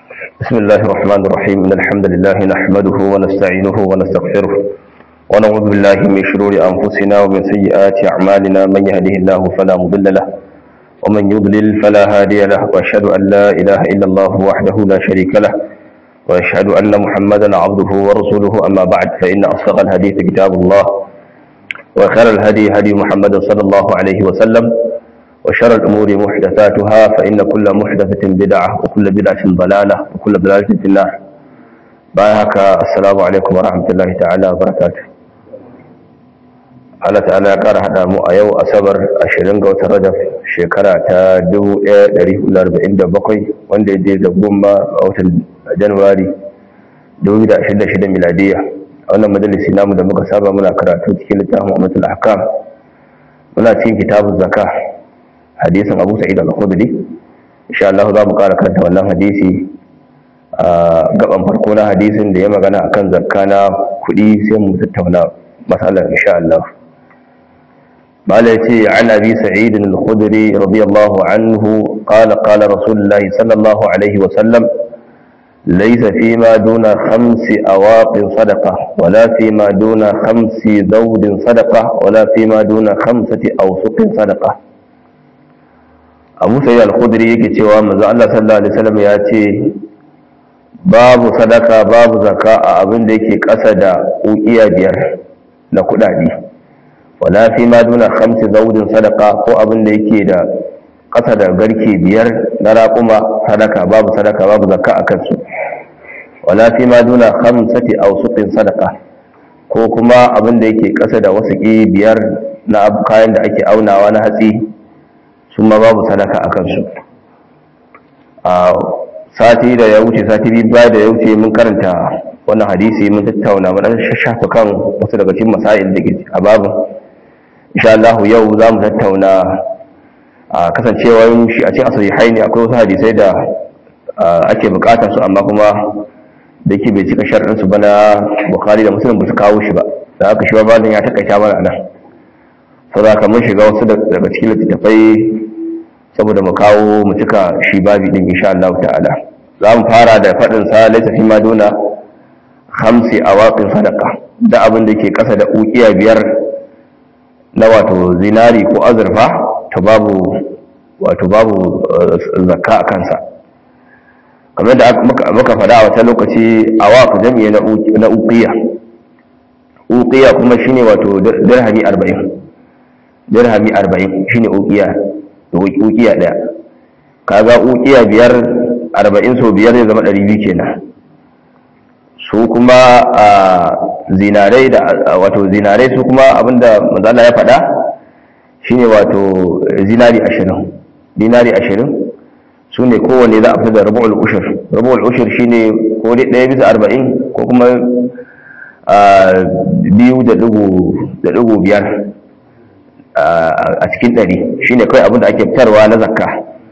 بسم الله الرحمن الرحيم إن الحمد لله نحمده ونستعينه ونستغفره ونعوذ بالله من شرور أنفسنا ومن سيئات أعمالنا من يهده الله فلا مضل له ومن يضلل فلا هادي له وأشهد أن لا إله إلا الله وحده لا شريك له وأشهد أن محمدا عبده ورسوله أما بعد فإن أصدق الحديث كتاب الله وخير الهدي هدي محمد صلى الله عليه وسلم وشر الأمور محدثاتها فإن كل محدثة بدعة وكل بدعة ضلالة وكل ضلالة في النار بايهك السلام عليكم ورحمة الله تعالى وبركاته Allah ta'ala ya ƙara haɗa mu a yau asabar 20 ga watan Rajab shekara ta 1447 wanda ya da goma a watan Januwari 2026 miladiya a wannan majalisi namu da muka saba muna karatu cikin littafin Ummatul Ahkam muna cikin kitabun zakah hadisin abu sa'id al-khudri insha Allah za mu ƙara karanta wannan hadisi a gaban farko na hadisin da ya magana akan zakka na kuɗi sai mu tattauna matsalar insha Allah mala yace an abi sa'id al-khudri radiyallahu anhu qala qala rasulullahi sallallahu alaihi wa sallam ليس فيما دون خمس أواق صدقة ولا فيما دون خمس ذود صدقة ولا فيما دون خمسة أوسق صدقة abu sai al-khudri yake cewa manzo Allah sallallahu alaihi wasallam ya ce babu sadaka babu zakka a abin da yake ƙasa da uqiya biyar na kudade wala fi ma duna khamsi zawdin sadaka ko abin da yake da ƙasa da garke biyar na raƙuma sadaka babu sadaka babu zakka a kansu wala fi ma duna khamsati awsuqin sadaka ko kuma abin da yake ƙasa da wasu biyar na kayan da ake aunawa na hatsi su ma babu sadaka a kansu a sati da ya wuce sati biyu baya da ya wuce mun karanta wannan hadisi mun tattauna mun shafa kan wasu daga cikin masail da ke a babu insha Allah yau za mu tattauna a kasancewar shi a cikin asahihai ne akwai wasu hadisai da ake bukatar su amma kuma da yake bai cika sharɗin su ba na Bukhari da Muslim ba su kawo shi ba da haka shi ba bazan ya takaita mana nan saboda mun shiga wasu daga cikin littattafai saboda mu kawo mu cika shi babi din insha Allah ta'ala za mu fara da faɗin sa laysa fi maduna khamsi awaqin sadaqa da abin da ke ƙasa da ukiya biyar na wato zinari ko azurfa to babu wato babu zakka a kansa kamar da muka faɗa a wata lokaci awaq jami'i na uqiya uqiya kuma shine wato dirhami 40 dirhami 40 shine uqiya ukiya ɗaya kaga ukiya biyar arba'in so biyar zai zama ɗari biyu kenan su kuma a zinarai da wato zinarai su kuma abinda mazala ya faɗa shine wato zinari ashirin dinari ashirin su ne kowane za a fi da rabu'ul ushir rabu'ul ushir shine ko dai ɗaya bisa arba'in ko kuma biyu da ɗigo biyar a cikin ɗari shi ne kawai abinda ake fitarwa na zakka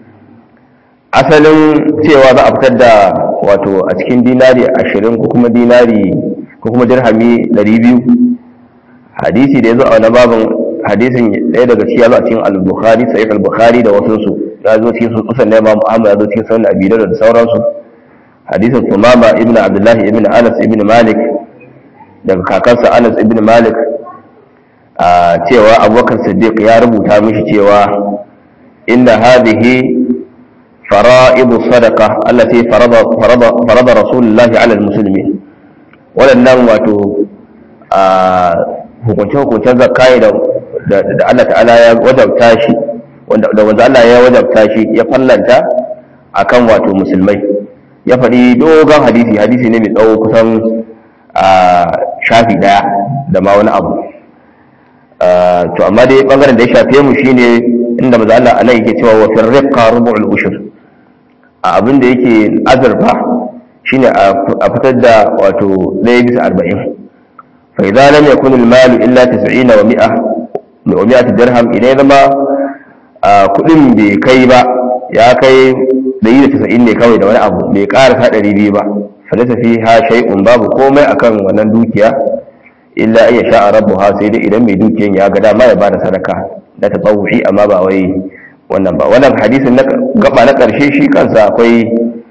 asalin cewa za a fitar da wato a cikin dinari ashirin ko kuma dinari ko kuma dirhami ɗari biyu hadisi da ya zo a wani babin hadisin ɗaya daga cikin a cikin al-bukhari sahih al-bukhari da wasu su ya zo cikin sun kusan na imam ahmad ya zo cikin sunan abi da sauransu hadisin sumama ibn abdullahi ibn anas ibn malik daga kakansa anas ibn malik a cewa abubakar siddiq ya rubuta mishi cewa inna hadhihi fara'idu sadaqa allati farada farada farada rasulullahi ala almuslimin wadannan wato a hukunce hukuncen zakai da da Allah ta'ala ya wajabta shi wanda da wanda Allah ya wajabta shi ya fallanta akan wato musulmai ya faɗi dogon hadisi hadisi ne mai tsawo kusan a shafi daya da ma wani abu to amma dai bangaren da ya shafe mu shine inda maza Allah anan yake cewa wa fil riqa rubu'ul ushur a abin da yake azurfa shine a fitar da wato 1 bisa 40 fa idza lam yakun al mal illa 90 wa 100 wa 100 dirham idan zama kudin bai kai ba ya kai 190 ne kawai da wani abu bai ƙara 200 ba fa laysa fiha shay'un babu komai akan wannan dukiya illa iya sha'a rabbuha sai dai idan mai dukiyan ya ga dama ya bada sadaka na tatawuhi amma ba wai wannan ba wannan hadisin na gaba na karshe shi kansa akwai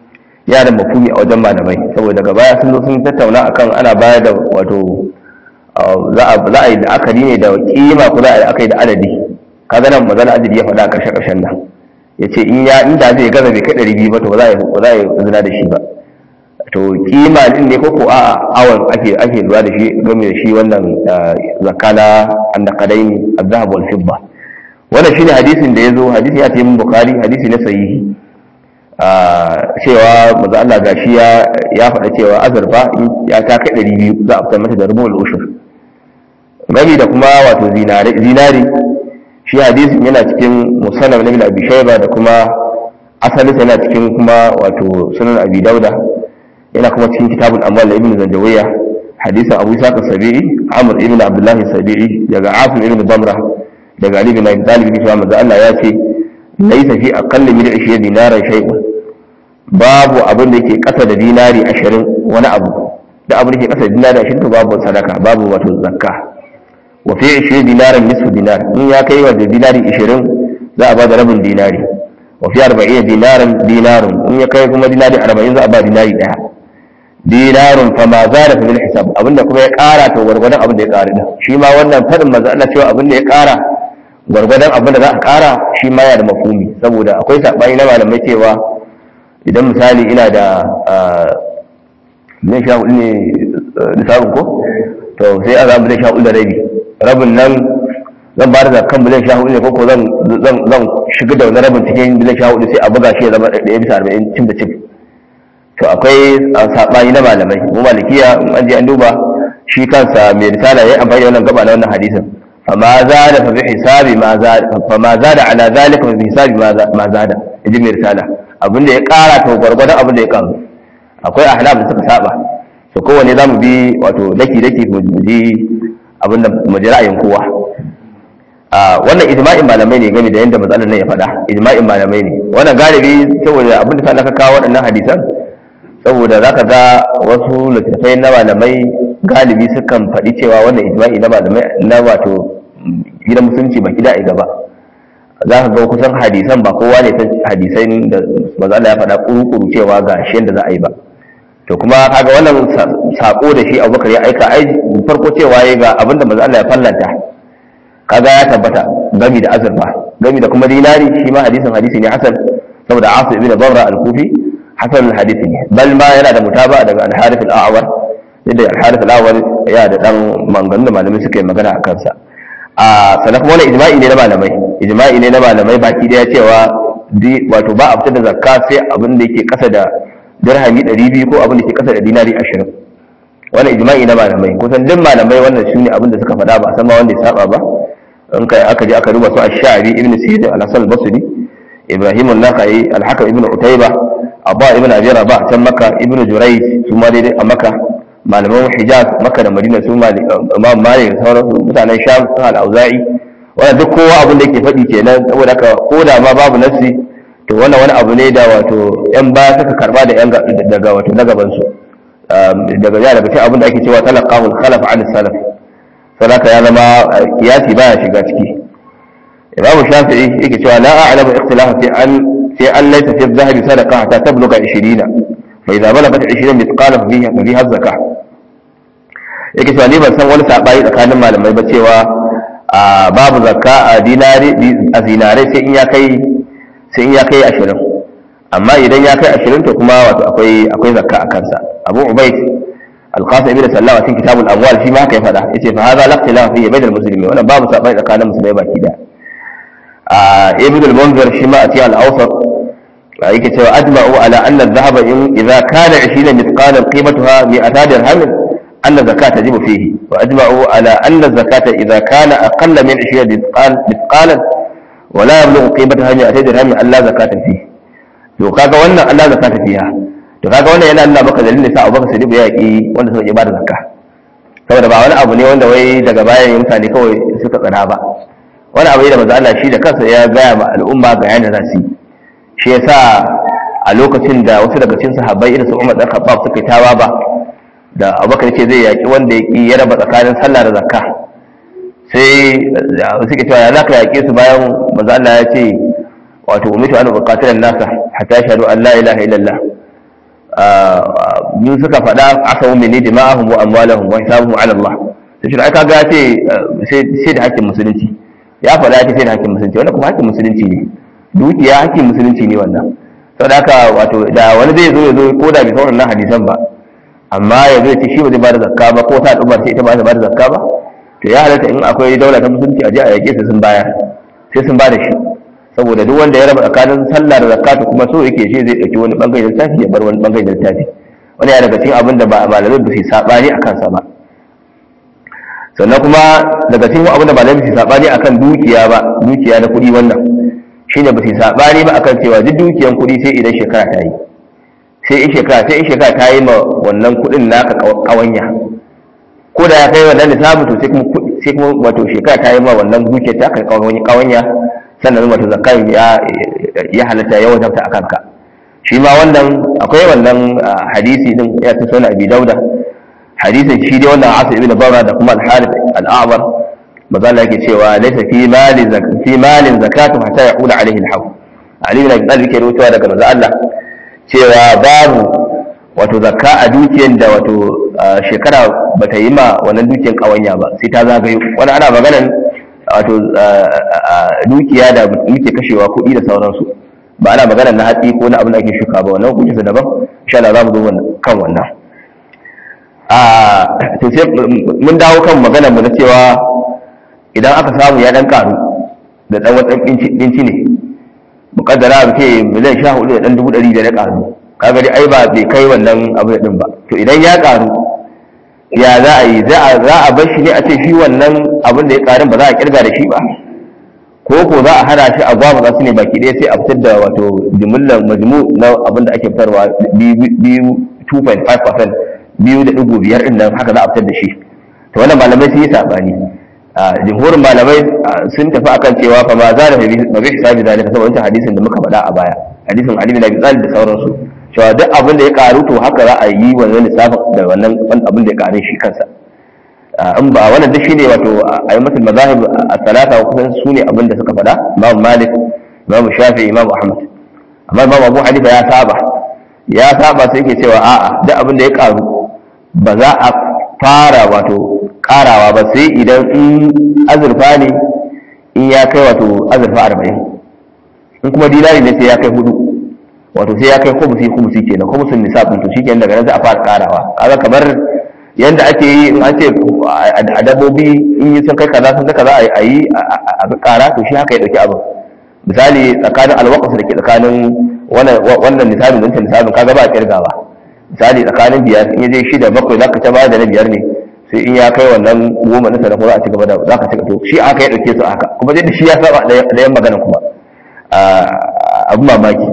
ya da mafumi a wajen malamai saboda daga baya sun zo sun tattauna akan ana bayar da wato za a yi la'akari ne da kima ko za a yi la'akari da adadi kaga nan mazan adadi ya faɗa a ƙarshen ƙarshen nan ya ce in ya inda zai gaza bai kai ɗari biyu ba to ba za a yi zina da shi ba to kima din ne ko ko a awon ake ake lura da shi game da shi wannan zakana annaqadaini az-zahab wal fidda wannan shine hadisin da yazo hadisi ya tayi bukhari hadisi na sahihi cewa manzo Allah gashi ya ya faɗa cewa azurfa ya ta kai 200 za a fitar mata da rubul ushur gami da kuma wato zinari zinari shi hadisin yana cikin musannaf na ibn abi shayba da kuma asalin yana cikin kuma wato sunan abi dauda yana kuma cikin kitabul amwal da ibn zanjawiya hadisin abu isa sabi'i amr ibn abdullahi sabi'i daga asim ibn damra daga ali bin abi talib bin manzo Allah ya ce laysa fi aqalli min 20 dinaran shay'un babu abin da yake kasa da dinari 20 wani abu da abin da yake kasa da dinari 20 to babu sadaka babu wato zakka wa fi 20 dinaran nisfu dinar in ya kai wa dinari 20 za a ba da rabin dinari wa fi 40 dinaran dinarun in ya kai kuma dinari 40 za a ba dinari daya dinarun fa ma zada fa bil hisab abinda kuma ya kara to gwargwadon abin da ya kara din shi ma wannan fadin manzo Allah cewa abin da ya kara gwargwadon abin da za a kara shi ma yana da mafhumi saboda akwai sabani na malamai cewa idan misali ina da ne sha hudu ne lissafin ko to sai a zama zai sha hudu da rabi rabin nan zan ba da zakan miliyan sha hudu ne ko zan zan shiga da wani rabin cikin miliyan sha hudu sai a buga shi ya zama ɗaya bisa arba'in cin da cin to akwai saɓani na malamai mu malikiya in an je an duba shi kansa mai risala ya yi amfani da wannan gaba na wannan hadisin fama zada fa bi hisabi ma zada fama zada ala zalika fa bi hisabi ma zada yaji mai risala abinda ya kara to gwargwadon abinda ya karu akwai ahnaf da suka saba to kowanne zamu bi wato daki daki mu ji abinda mu ji ra'ayin kowa a wannan ijma'in malamai ne game da yadda matsalar nan ya faɗa ijma'in malamai ne wannan galibi saboda abinda sa aka kawo waɗannan hadisan saboda za ka ga wasu littattafai na malamai galibi sukan faɗi cewa wannan ijma'i na malamai na wato gidan musulunci ba gida a gaba za ka ga kusan hadisan ba kowa ne san hadisai da maza Allah ya faɗa kuru-kuru cewa ga shi yadda za a yi ba to kuma kaga wannan sako da shi abubakar ya aika ai farko cewa ya ga abinda maza Allah ya fallanta kaga ya tabbata gami da azurfa gami da kuma dinari shi ma hadisin hadisi ne hasan saboda asu ibn barra al-kufi hasan hadisi ne bal ma yana da mutaba daga al-harith al-a'war yadda al-harith al-a'war ya da dan mangan da malamai suka yi magana a kansa a sanan kuma wannan ijma'i ne na malamai ijma'i ne na malamai baki daya cewa wato ba a fitar da zakka sai abin da yake kasa da dirhami 200 ko abin da yake kasa da dinari 20 wannan ijma'i na malamai kusan duk malamai wannan shine abin da suka faɗa ba san ma wanda ya saba ba in kai aka je aka duba su ash-sha'bi ibn sa'id al-hasan al-basri ibrahim an-nakhai al-hakim ibn utayba abba ibn abi rabah can makka ibn jurayj su ma dai a makka malaman hijaz makka da madina su ma imam malik da sauran mutanen sham su al-auza'i wannan duk kowa abin da yake faɗi kenan saboda haka ko da ma babu nafsi to wannan wani abu ne da wato yan baya suka karba da yan daga wato na gaban su daga ya daga cikin abin da ake cewa talaqahul khalaf an salaf saboda ya zama kiyasi baya shiga ciki imamu shafi'i yake cewa la a'lamu ikhtilafa fi an fi an laysa fi adh-dhahabi sadaqa hatta tabluga 20 fa idza balagat 20 mithqala fiha fa fiha zakah yake cewa ni ban san wani sabani tsakanin malamai ba cewa babu zakka a dinari a zinare sai in ya kai sai in ya kai 20 amma idan ya kai 20 to kuma wato akwai akwai zakka a kansa abu ubayd القاسم ابن سلام في كتاب الاموال فيما كيف فدا yace fa hada laqtila fi bain almuslimin wannan babu sabai tsakanin musulmai baki da ibn al-munzir shi ma ati al-awsat yake cewa ajma'u ala anna adh-dhahaba in idha kana 20 mithqalan qimatuha 200 dirham anna zakata tajibu fihi wa ajma'u ala anna zakata idha kana aqalla min 20 mithqal mithqalan wa la yablughu qimatuha 200 dirham alla zakata fihi to kaga wannan alla zakata fiha to kaga wannan yana nuna maka dalilin sa Abubakar Siddiq ya yaki wanda suka ba da zakka saboda ba wani abu ne wanda wai daga bayan mutane kawai suka tsana ba wani abu ne da manzo Allah shi da kansa ya gaya ma al'umma ga yanda za su shi yasa a lokacin da wasu daga cikin sahabbai irin su Umar dan Khattab suka tawa ba da Abubakar ce zai yaki wanda ya raba tsakanin sallah da zakka sai suke cewa ya zaka yake su bayan manzo Allah ya ce wato umitu an uqatila nasa hatta shahadu an la ilaha illallah mun suka faɗa asawu mini dima'ahum wa amwalahum wa hisabuhum ala Allah sai shi aka ga ce sai da hakkin musulunci ya faɗa ce sai da hakkin musulunci wannan kuma hakkin musulunci ne dukiya hakkin musulunci ne wannan saboda haka wato da wani zai zo ya zo ko da bai san wannan hadisan ba amma ya zo ya ce shi ba zai bada zakka ba ko ta al'umma sai ita ba ta bada zakka ba to ya halatta in akwai daula ta musulunci a je a yake sai sun bayar sai sun bada shi saboda duk wanda ya raba tsakanin sallah da zakatu kuma so yake shi zai dauki wani bangare da littafi ya bar wani bangare da littafi wani ya daga cikin abin da ba malamai ba su sabani akan sa ba sannan kuma daga cikin abin da malamai su sabani akan dukiya ba dukiya da kuɗi wannan shine ba su sabani ba akan cewa duk dukiyan kuɗi sai idan shekara ta yi sai in shekara sai in shekara ta yi ma wannan kuɗin naka kawanya ko da ya kai wannan lissafi to sai kuma sai kuma wato shekara ta yi ma wannan dukiyar ta kai kawanya sannan wato zakai ya ya halatta ya wajabta akan ka shi ma wannan akwai wannan hadisi din ya ta sunan abi dauda hadisin shi dai wannan asu ibn barra da kuma al-harith al-a'bar maza Allah yake cewa laysa fi mali fi malin zakatu hatta yaqula alaihi al-hawl ali ibn abi talib yake rawaitowa daga maza Allah cewa babu wato zakka a dukiyar da wato shekara bata yi ma wannan dukiyar kawanya ba sai ta zagayo wani ana maganan wato dukiya da muke kashewa kuɗi da sauransu ba ana magana na hatsi ko na abin da ake shuka ba wannan hukuncinsa daban insha Allah za mu zo kan wannan a to sai mun dawo kan maganar mu na cewa idan aka samu ya dan karu da dan wani dinci ne mukaddara ba ce miliyan sha hudu da dan dubu ɗari da ya karu kaga dai ai ba bai kai wannan abu da din ba to idan ya karu ya za a yi za a bar shi ne a ce shi wannan abin da ya karin ba za a kirga da shi ba ko ko za a hana shi a gwamna za su ne baki ɗaya sai a fitar da wato jimillar majmu na abin da ake fitarwa biyu 2.5% biyu da ɗigo biyar ɗin nan haka za a fitar da shi to wannan malamai sun yi saɓani jimhurin malamai sun tafi akan cewa fa ma za da mabi hisabi zalika saboda wancan hadisin da muka faɗa a baya hadisin ali bin abi talib da sauransu cewa duk abin da ya karu to haka za a yi wannan lissafin da wannan abin da ya karu shi kansa in ba wannan duk shine wato a yi mutum mazahib a talata kusan su ne abin da suka faɗa imam malik imam shafi imam ahmad amma imam abu hanifa ya saba ya saba sai yake cewa a'a duk abin da ya karu ba za a fara wato karawa ba sai idan in azurfa ne in ya kai wato azurfa arba'in in kuma dinari ne sai ya kai hudu wato sai ya kai kumusi kumusi kenan kumusin nisabin to shikenan daga nan sai a fara karawa kaga kamar yanda ake yi in an ce a dabbobi in yi sun kai kaza sun kai kaza a yi a kara to shi haka ya dauki abin misali tsakanin alwaqas da ke tsakanin wannan nisabin da nisabin kaga ba a kirgawa misali tsakanin biyar in je shida bakwai zaka ta bada na biyar ne sai in ya kai wannan goma na sadaqa za a ci gaba da zaka ci to shi aka ya dauke su haka kuma dai shi ya saba da yan magana kuma abu mamaki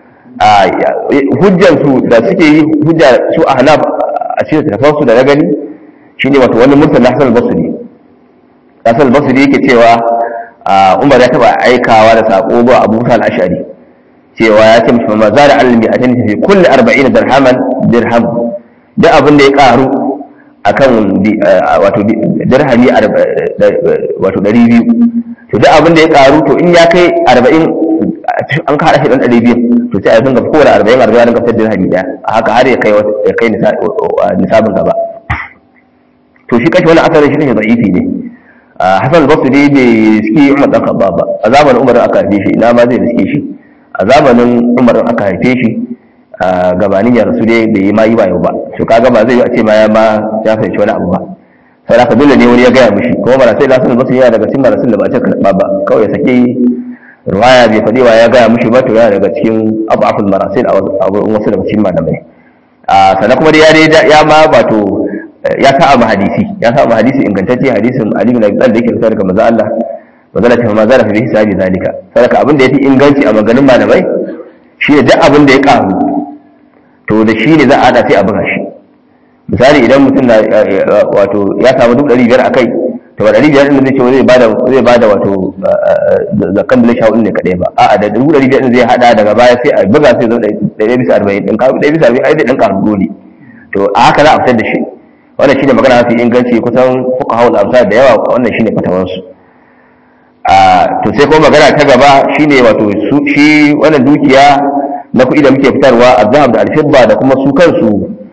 hujjansu da suke yi hujja su a hanaf a cikin tafansu da na gani shine wato wani mursal na hasan basri hasan basri yake cewa umar ya taba aikawa da sako zuwa abu musa al-ash'ari cewa ya ce mishi ma zara almi a tani fi kulli 40 dirhaman dirham da abin da ya karu akan wato dirhami wato 200 to duk abin da ya karu to in ya kai 40 an ka hada shi dan 200 to sai a dinga kowane 40 40 dinga fitar dirhami daya haka har ya kai ya kai nisabin gaba to shi kashi wani asarin shi ne da'ifi ne Hassan al-Basri bai riski Umar dan Khattab ba a zamanin Umar aka haife shi ina ma zai riske shi a zamanin Umar aka haife shi gabanin ya rasu dai bai yi ma yi ba yau ba to kaga ba zai yi a ce ma ya ma ya fahimci wani abu ba sai haka dole ne wani ya gaya mishi kuma ba sai Hassan al-Basri yana daga cikin marasul da ba ce karba ba kawai ya sake ruwaya bai faɗi wa ya gaya mishi ba to yana daga cikin abaful marasil a wurin wasu daga cikin malamai sannan kuma dai ya ya ma wato ya sa ma hadisi ya sa ma hadisi ingantacce hadisin Ali bin Abi Talib da yake fitar daga manzo Allah manzo Allah ta ma zara fi hisabi zalika saboda abin da yafi inganci a maganin malamai shi ne duk abin da ya karu to da shi ne za a hada sai a buga shi misali idan mutum na wato ya samu duk ɗari biyar a kai to ba ɗari biyar ɗin zai ce zai bada zai bada wato zakan da sha ne kaɗai ba a'a da dubu ɗari biyar ɗin zai hada daga baya sai a buga sai zo ɗaya bisa arba'in ɗin karu ɗaya bisa arba'in ai zai ɗin karu dole to a haka za a fitar da shi wannan shine magana mafi inganci kusan fuka haul amsa da yawa wannan shine fatawansu a to sai kuma magana ta gaba shine wato shi wannan dukiya na kuɗi da muke fitarwa azhab da alfibba da kuma su kansu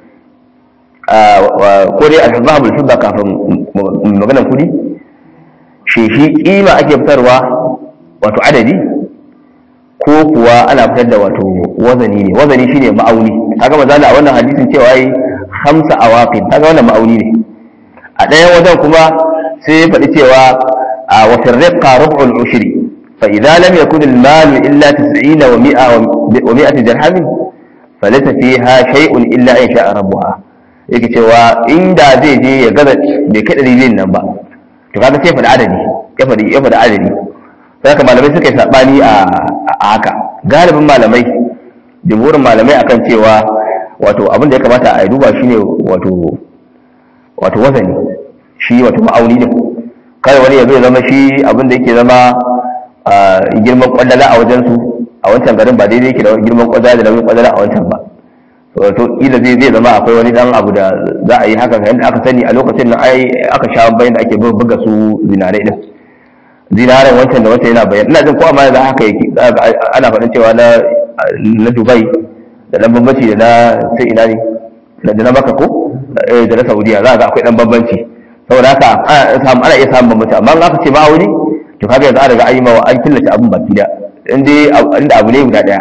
ko dai azhab alfibba kafin maganar kuɗi shi shi kima ake fitarwa wato adadi ko kuwa ana fitar da wato wazani ne wazani shine ma'auni kaga mazala a wannan hadisin cewa yi hamsa awaqin kaga wannan ma'auni ne a ɗayan wajen kuma sai ya faɗi cewa a wafin riqqa rub'ul ushri fa idza lam yakun al mal illa 90 wa 100 wa 100 dirham falaysa fiha shay'un illa in sha'a rabbuha yake cewa inda zai je ya gaza bai kai ɗari nan ba to kaga sai faɗi adadi ya faɗi ya faɗi adadi haka malamai suka yi saɓani a haka galibin malamai jimhurin malamai akan cewa wato abin da ya kamata a duba shine wato wato wazani shi wato ma'auni ne kai wani ya zai zama shi abin da yake zama girman kwallala a wajen su a wancan garin ba daidai yake da girman kwallala da nauyin kwallala a wancan ba wato ila zai zai zama akwai wani dan abu da za a yi haka yadda aka sani a lokacin nan ai aka sha bayan da ake buga su zinarai din zinaran wancan da wancan yana bayan ina jin ko amma yanzu haka yake ana faɗin cewa na na Dubai da dan bambanci da na sai ina ne da na Makka ko da na Saudiya za ga akwai dan bambanci saboda haka ana iya samun bambanci amma in aka ce ma'auni to kaga yanzu an riga an yi mawa an killace abin baki da inda abu ne guda daya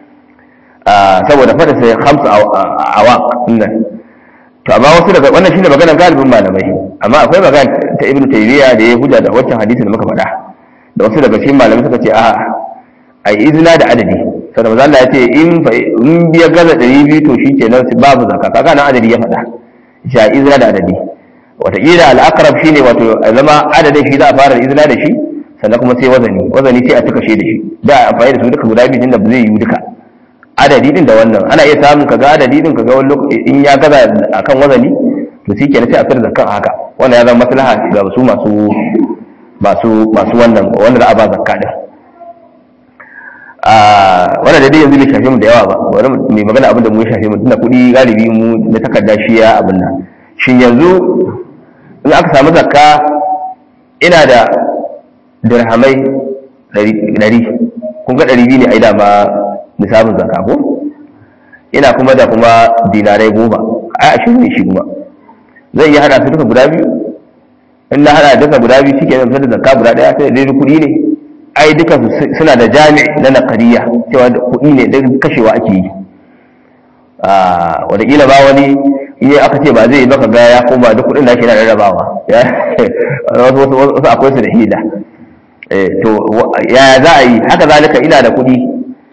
saboda fata sai hamsu awaq nan to amma wasu daga wannan shine maganar galibin malamai amma akwai magana ta ibnu taymiya da ya hujja da wancan hadisin da muka faɗa da wasu daga cikin malamai suka ce a ai izina da adadi sai manzo Allah ya ce in fa in biya gaza 200 to shikenan babu zakka kaga nan adadi ya faɗa sha izina da adadi wataƙila al'akarab shi ne wato zama adadin shi za a fara izina da shi sannan kuma sai wazani wazani sai a cika shi da shi da a amfani da su duka guda biyu da ba zai yi duka adadi din da wannan ana iya samun kaga adadi din kaga wani lokaci in ya gaza akan wazani to shi kenan sai a fitar da kan haka wannan ya zama maslaha ga su masu masu masu wannan wanda za a ba zakka din a wannan da dai yanzu bai shafe mu da yawa ba bari mai magana abin da mu ya shafe mu tunda kuɗi galibi mu na takarda shi ya abin nan shin yanzu in aka samu zakka ina da dirhamai ɗari kun ga ɗari biyu ne a yi dama nisabin zakka ko ina kuma da kuma dinarai goma a ashirin ne shi kuma zai iya hada su duka guda biyu in na hada duka guda biyu shi ke zama da zakka guda ɗaya sai da kuɗi ne ai duka suna da jami na nakariya cewa kuɗi ne da kashewa ake yi wataƙila ba wani iya aka ce ba zai yi baka ga ya koma duk kudin da ake na rarrabawa wasu akwai su da hila to ya za a yi haka zalika ina da kudi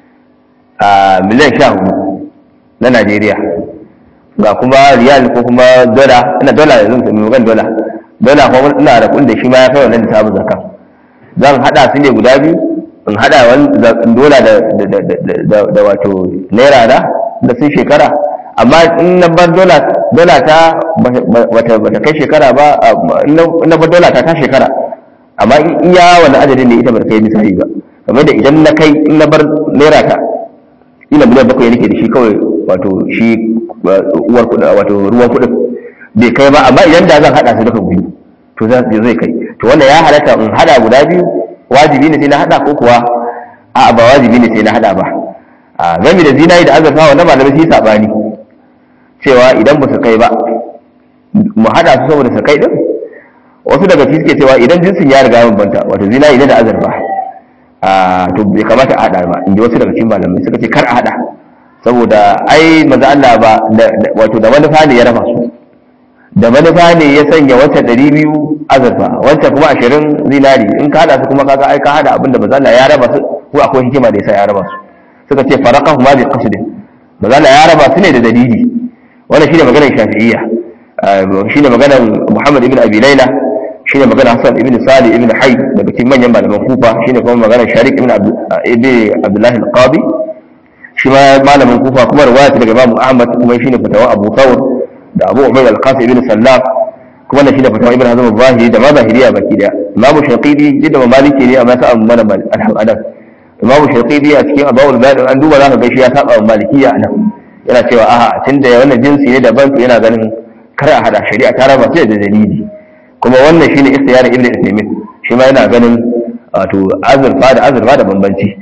a miliyan sha hudu na najeriya ga kuma riyal ko kuma dola ina dola yanzu mai magan dola dola kuma ina da kudin da shi ma ya kai wannan da samun zakka zan hada su ne guda biyu in hada dola da wato naira na da sun shekara amma in na bar dola ta bata kai shekara ba in na bar dola ta ta shekara amma in iya wani adadin ne ita ba kai misali ba kamar da idan na kai in na bar naira ta ina miliyan bakwai nake da shi kawai wato shi uwar kuɗi wato ruwan kuɗin bai kai ba amma idan da zan haɗa su duka biyu to zai kai to wanda ya halatta in haɗa guda biyu wajibi ne sai na haɗa ko kuwa a'a ba wajibi ne sai na haɗa ba a gami da zinari da azurfa wanda malamai su yi saɓani cewa idan ba su kai ba mu haɗa su saboda su kai ɗin wasu daga ci suke cewa idan jinsin ya riga bambanta wato zinari ne da azurfa a to bai kamata a haɗa ba in ji wasu daga cikin malamai suka ce kar a haɗa saboda ai maza Allah ba wato da manufa ne ya raba su da manufa ne ya sanya wancan ɗari biyu azurfa wancan kuma ashirin zinari in ka haɗa su kuma kaga ai ka haɗa abin da maza Allah ya raba su ko akwai hikima da ya sa ya raba su suka ce faraqahu ma bi qasdin maza Allah ya raba su ne da dalili wannan shine maganar shafi'iyya shine maganar Muhammad ibn Abi Layla shine maganar Hassan ibn Salih ibn Hayy daga cikin manyan malaman Kufa shine kuma maganar Sharik ibn Abdullah al-Qadi shi ma malamin Kufa kuma riwaya daga Imam Ahmad kuma shine fatawa Abu Thawr da Abu Ubayd al-Qasim ibn Sallam kuma wannan shine fatawa Ibn Hazm al-Zahiri da ma Zahiriya baki daya Imam Shafi'i da Maliki ne amma sa'a mana al-Hadan Imam Shafi'i a cikin Abawul Bayan an duba zaka ga shi ya saba wa Malikiya anan yana cewa aha tunda wannan jinsi ne daban to yana ganin kar a hada shari'a ta raba sai da dalili kuma wannan shine ikhtiyarin ibnu Uthaymeen shi ma yana ganin wato azurfa da azurfa da bambanci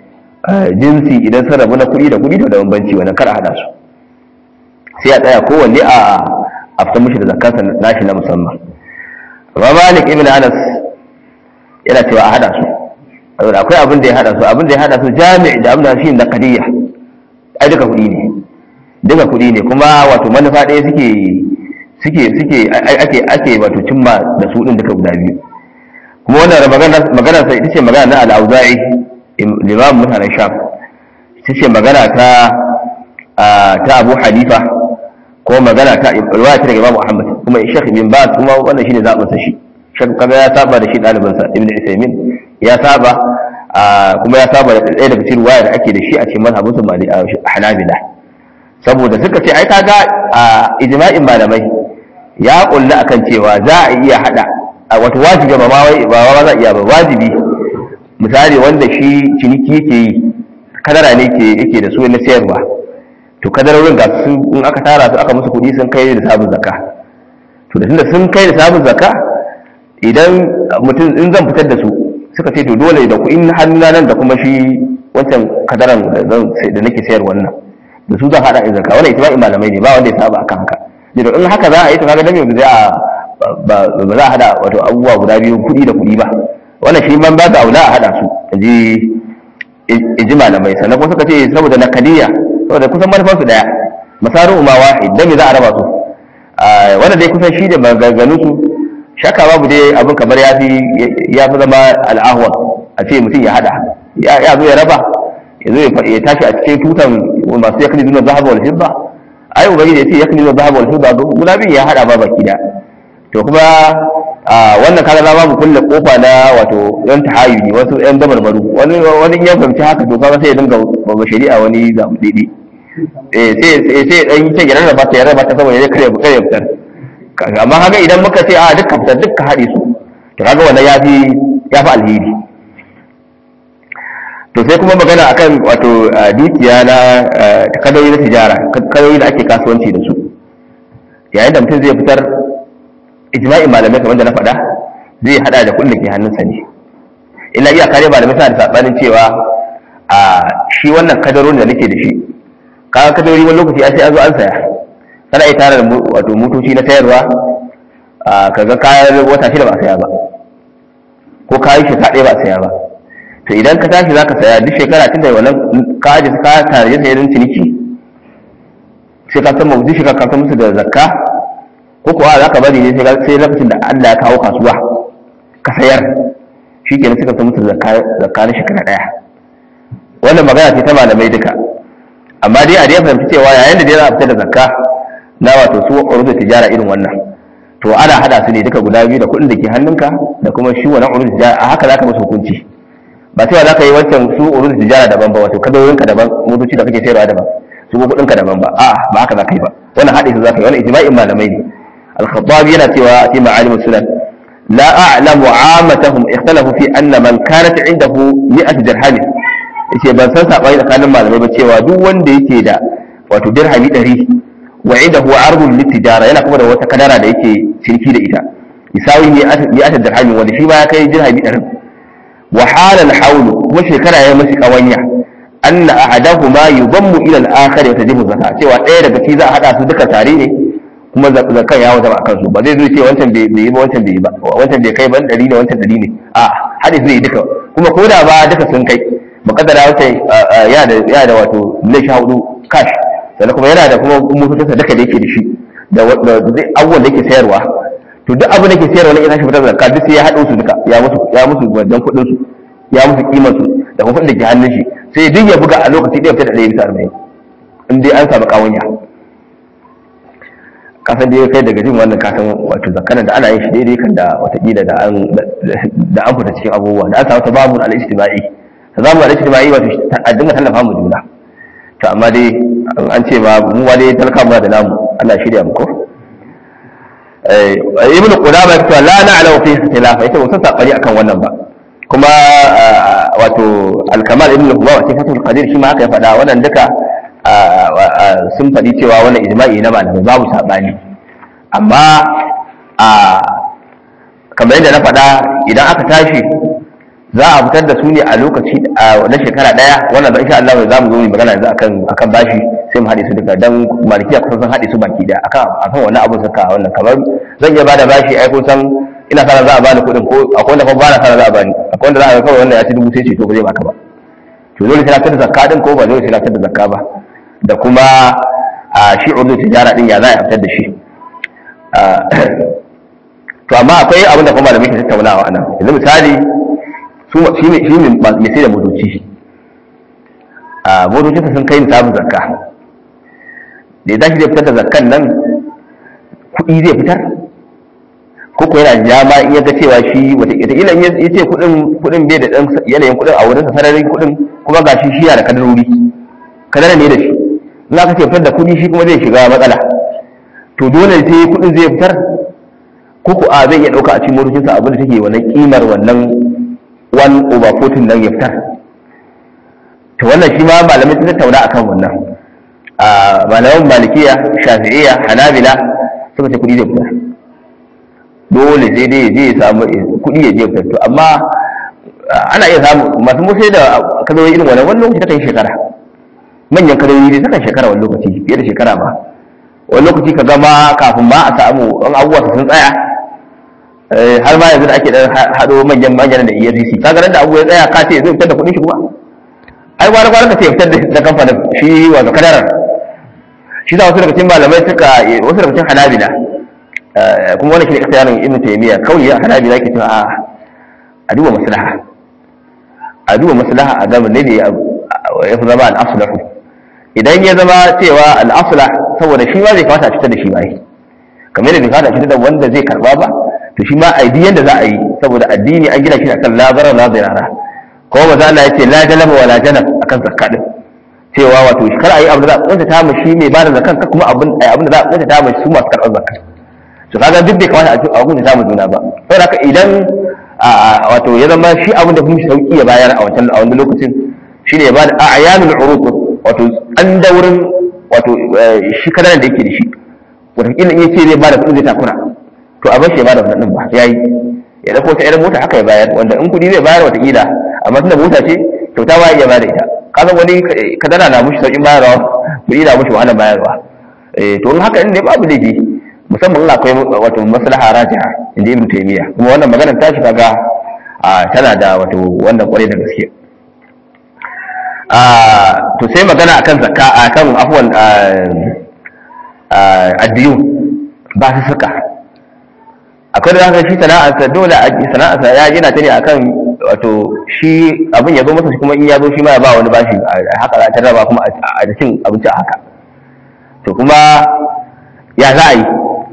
jinsi idan sun rabu na kuɗi da kuɗi to da bambanci wannan kar a hada su sai a tsaya kowanne a a fitar mishi da zakansa nashi na musamman amma malik ibn anas yana cewa a hada su saboda akwai abin da ya hada su abin da ya hada su jami'i da abin da shi na kadiyya ai duka kuɗi ne duka kuɗi ne kuma wato manufa ɗaya suke suke suke ake ake wato cimma da su din duka guda biyu kuma wannan magana magana sai ita ce magana na al-auza'i limam mutanen sham ita ce magana ta ta Abu Hanifa ko magana ta riwaya ta daga Imam Ahmad kuma Sheikh Ibn Baz kuma wannan shine zaɓin sa shi Sheikh kaga ya saba da shi ɗalibin sa Ibn Uthaymeen ya saba kuma ya saba da ɗaya daga cikin riwaya da ake da shi a cikin mazhabin su Mali Hanabila saboda suka ce ai kaga ijma'in malamai ya kulla akan cewa za a iya hada wato wajibi ba ma wai ba za a iya ba wajibi misali wanda shi ciniki yake yi kadara ne ke yake da su na sayarwa to kadarorin ga su in aka tara su aka musu kuɗi sun kai da sabon zakka to da tunda sun kai da sabon zakka idan mutum in zan fitar da su suka ce to dole da kuɗin hannuna nan da kuma shi wancan kadaran da zan da nake sayar wannan da su zan hada in zakka wannan ijma'in malamai ne ba wanda ya saba akan haka da in haka za a yi to kaga dan yanzu za a ba za a hada wato abubuwa guda biyu kuɗi da kuɗi ba wannan shi man ba da aula a hada su ji ji malamai sannan kuma suka ce saboda nakaliya saboda kusan manufansu daya masaru ma wahid dan me za a raba su wannan dai kusan shi da maganganun su shaka babu dai abin kamar ya fi ya fi zama al'ahwan a ce mutum ya hada ya zo ya raba ya zo ya tashi a cikin tutan masu yakni duna zahaba wal fidda ai ubangiji ya ce yakni duna zahaba wal fidda guda biyu ya hada ba baki da to kuma wannan kaga za mu kulle kofa na wato yan tahayuni wasu yan dabarbaru wani wani ya fahimci haka to kaga sai ya dinga ba shari'a wani zamu didi eh sai sai dan yi ta girar ba ta yarda ba ta saboda ya kare kare fitar amma kaga idan muka ce a dukkan fitar dukkan haɗe su to kaga wannan yafi yafi alheri to sai kuma magana akan wato dukiya na kadoyi na tijara kadoyi da ake kasuwanci da su yayin da mutum zai fitar ijma'in malamai kamar da na faɗa zai hada da kullum ke hannunsa ne illa iya kare malamai suna da sabanin cewa a shi wannan kadaron da nake da shi kaga kadarori wani lokaci sai an zo an saya kana iya tara wato motoci na sayarwa kaga kayan wata shida ba a saya ba ko kayan shekara ɗaya ba a saya ba to idan ka tashi zaka saya duk shekara tun da wannan ka aje ka tare da sayarin ciniki sai ka san duk shekara ka san musu da zakka ko kuwa za ka bari ne sai lokacin da Allah ya kawo kasuwa ka sayar shi ke suka san musu zakka na shekara ɗaya wannan magana ce ta malamai duka amma dai a dai fahimci cewa yayin da dai za a fitar da zakka na wato su urudu tijara irin wannan to ana hada su ne duka guda biyu da kuɗin da ke hannunka da kuma shi wannan urudu tijara a haka za ka musu hukunci ba cewa za ka yi wancan su urudu tijara daban ba wato kadoyinka daban motoci da kake sayarwa daban su ko kuɗinka daban ba a'a ba haka za ka yi ba wannan haɗe su za ka yi wannan ijma'in malamai ne الخطابي yana cewa في معالم السنن لا أعلم عامتهم اختلفوا في أن من كانت عنده 100 درهم yace ban san sabani tsakanin malamai ba cewa duk wanda yake da wato dirhami 100 wa indahu ardun litijara yana kuma da wata kadara da yake ciniki da ita isawi ne ya ta dirhami wanda shi ba ya kai dirhami 100 wa halal hawlu kuma shekara ya mashi kawanya anna ahadahuma yudammu ila al-akhar wa tajibu zakat cewa ɗaya daga ci za a hada su duka tare ne kuma zakan ya wata ba kansu ba zai zo ce wancan bai yi ba wancan bai yi ba wancan bai kai ban ɗari ne wancan ɗari ne a hadis zai duka kuma ko da ba duka sun kai mukaddara wancan ya da ya da wato miliyan sha hudu cash sannan kuma yana da kuma mutuntunsa duka da yake da shi da abubuwan da yake sayarwa to duk abin da ke sayarwa na ina shi fitar da zakka duk sai ya haɗo su duka ya musu ya musu wajen kuɗin su ya musu kimar su da kuma kuɗin da ke hannun shi sai duk ya buga a lokaci ɗaya fitar da ɗaya bisa arba'in in dai an samu kawanya kasan da ya kai daga jin wannan kasan wato zakaran da ana yin shi daidai kan da watakila da an da an fita cikin abubuwa da an samu tababun al-ijtima'i tababun al-ijtima'i wato a dinga tallafa mu juna to amma dai an ce ma mu wa dai talaka mu da namu Allah shirya mu ko ibn qudama ya ce la na'lamu fi ikhtilafa yace mun san sabani akan wannan ba kuma wato al-kamal ibn huwa wa sifatul qadir shi ma haka ya faɗa wannan duka sun faɗi cewa wannan ijma'i na malamai babu saɓani amma a kamar yadda na faɗa idan aka tashi za a fitar da su ne a lokaci na shekara daya wannan da insha Allah za mu zo mu magana yanzu akan akan bashi sai mu haɗe su duka dan malikiya kusan sun haɗe su baki daya akan akan wannan abun suka wannan kamar zan iya bada bashi ai kun san ina sana za a bani kuɗin ko akwai wanda kuma ba na sana za a bani akwai wanda za a ga kawai wannan ya ci dubu sai ce to ba zai baka ba to dole sai na da zakka din ko ba dole sai na da zakka ba da kuma a shi urdu tijara din ya za a fitar da shi to amma akwai abin da kuma da muke tattaunawa anan yanzu misali su shi ne shi ne mai sai da motoci a motocinsa sun kai nisabin zakka da ya tashi zai fitar da zakkan nan kuɗi zai fitar ko ko yana jama in ya ga cewa shi wataƙila in ya ce kuɗin kuɗin bai da ɗan yanayin kuɗin a wurinsa sararin kuɗin kuma ga shi shiya da kadarori kadara ne da shi in aka ce fitar da kuɗi shi kuma zai shiga matsala to dole sai kuɗin zai fitar ko ko a zai iya ɗauka a cikin motocinsa abin da take wannan kimar wannan one over fourteen nan ya fitar to wannan shi ma malamai sun tattauna akan wannan a malaman malikiya shafi'iyya hanabila suka ce kuɗi zai fitar dole sai dai zai samu kuɗi ya je fitar to amma ana iya samu masu musai da kadoyi irin wannan wani lokaci takan shekara manyan kadoyi ne takan shekara wani lokaci fiye da shekara ba wani lokaci ka gama kafin ma a samu an abubuwa sun tsaya har ma yanzu da ake dan hado manyan manyan da EFCC ka ga da abu ya tsaya ka ce zai fitar da kuɗin shi kuma ai gwara gwara ka ce fitar da kamfanin shi wato kadarar shi za wasu daga cikin malamai suka wasu daga cikin hanabila kuma wani shi ne kasa yaron ibn taymiya kawai ya hanabila ke cewa a a duba maslaha a duba maslaha a gaba ne da ya fi zama al-aslahu idan ya zama cewa al-aslah saboda shi ma zai fata cutar da shi ba kamar yadda bai fata cutar da wanda zai karba ba to shi ma aidi yanda za a yi saboda addini an gina shi akan la zarar la zirara ko ba za a ce la jalaba wa la janab akan zakka din cewa wato kar a yi abu da za a kunta ta shi mai bada zakan ka kuma abin abin da za a kunta ta su masu karɓar zakka to kaga duk bai kamata a kunta ta juna ba saboda haka idan wato ya zama shi abin da kuma sauki ya bayar a wancan a wannan lokacin shine ya bada a'yanul uruq wato an daurin wato shi kadaran da yake da shi wataƙila in yace zai bada kuɗin zai takura to a bashi ya bada wannan ba yayi ya dauko ta irin mota haka ya bayar wanda in kuɗi zai bayar wataƙila amma tunda mota ce kyauta ba ya bada ita kaga wani kadara na mushi sauƙin bayarwa kuɗi na mushi wahalar bayarwa to in haka ne babu laifi musamman in akwai wato maslaha rajiha inda ibn taymiya kuma wannan maganar ta shi kaga tana da wato wannan kwarai da gaske to sai magana akan zakka akan afwan addiyu ba su suka akwai da zaka shi sana'arsa dole a sana'arsa ya gina ta ne akan wato shi abin ya zo masa kuma in ya zo shi ma ya ba wani bashi haka za ta raba kuma a cin abinci a haka to kuma ya za a yi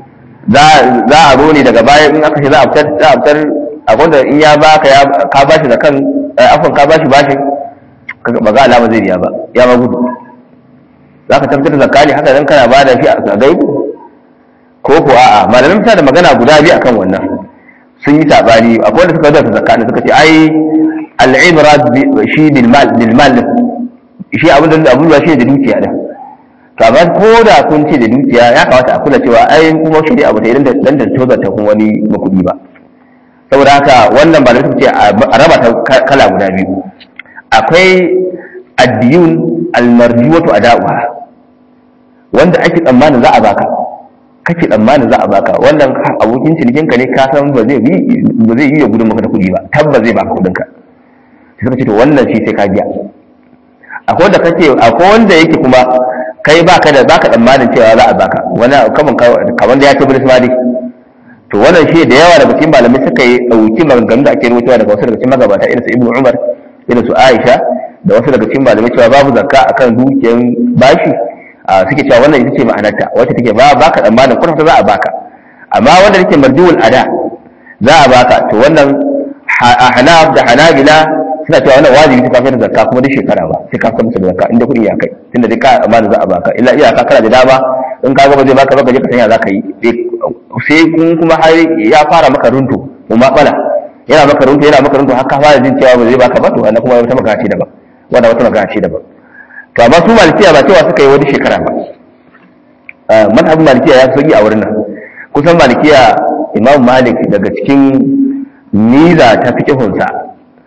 za a zo ne daga baya in aka ce za a fitar za a fitar abinda in ya baka ya ka bashi da kan afon ka bashi bashin ba ga alama zai biya ba ya ma gudu za ka tabbatar da zakka ne haka dan kana ba da shi a gaibu ko ko a'a malamin sa da magana guda biyu akan wannan sun yi sabani akwai wanda suka zo da zakka ne suka ce ai al-ibra shi bil mal bil mal shi abin da abin da shi da dukiya da to amma ko da kun ce da dukiya ya kamata a kula cewa ai kuma shi ne abu da idan da dan da tozar ta kuma wani makudi ba saboda haka wannan ba da suka ce a raba ta kala guda biyu akwai addiyun almarjuwatu ada'uha wanda ake tsammanin za a baka kake tsammanin za a baka wannan abokin cinikin ka ne ka san ba zai yi ba zai yi ya gudun maka da kuɗi ba tabba zai baka kuɗin ka sai suka ce to wannan shi sai ka biya akwai wanda kace akwai wanda yake kuma kai baka da baka tsammanin cewa za a baka wani kaman kaman da ya ce bilis mali to wannan shi da yawa daga cikin malamai suka yi dauki maganganun da ake rubutawa daga wasu daga cikin magabata irin su ibnu umar irin su aisha da wasu daga cikin malamai cewa babu zakka akan dukiyar bashi suke cewa wannan ita ce ma'anarta wacce take ba baka tsammanin kwata za a baka amma wanda take marjuul ada za a baka to wannan hanaf da hanabila suna cewa wannan wajibi ta kafin zakka kuma duk shekara ba sai ka san musu zakka inda kuɗi ya kai tunda duk ka amana za a baka illa iyaka kana da dama in ka ga ba zai baka ba ka je ka sanya za ka yi sai kun kuma har ya fara maka runtu mu matsala yana maka runtu yana maka runtu har ka fara jin cewa ba zai baka ba to wannan kuma wata magana ce daban wannan wata magana ce daban to amma su malikiya ba cewa suka yi wani shekara ba mazhabin malikiya ya sauki a wurin nan kusan malikiya imam malik daga cikin niza ta fiqhunsa